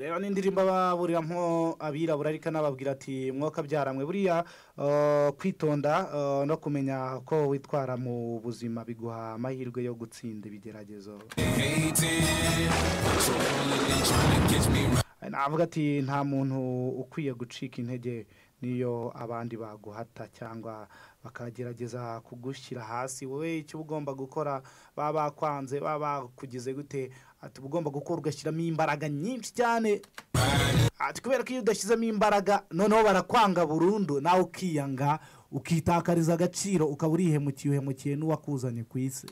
rero ni indirimbo baburiramo abirabura ariko anababwira ati mwakabyaramwe buriya kwitonda no kumenya ko witwara mu buzima biguha amahirwe yo gutsinda ibigeragezo navuga ati nta muntu ukwiye gucika intege niyo abandi baguhata cyangwa bakagerageza kugushyira hasi wowe icyo uba ugomba gukora baba bakwanze baba bakugize gute ati uba ugomba gukora ugashyiramo imbaraga nyinshi cyane ati kubera ko iyo udashyizemo imbaraga noneho barakwanga burundu nawe ukiyanga ukitakariza agaciro ukaba urihemukiye uhemukiye n'uwakuzanye ku isi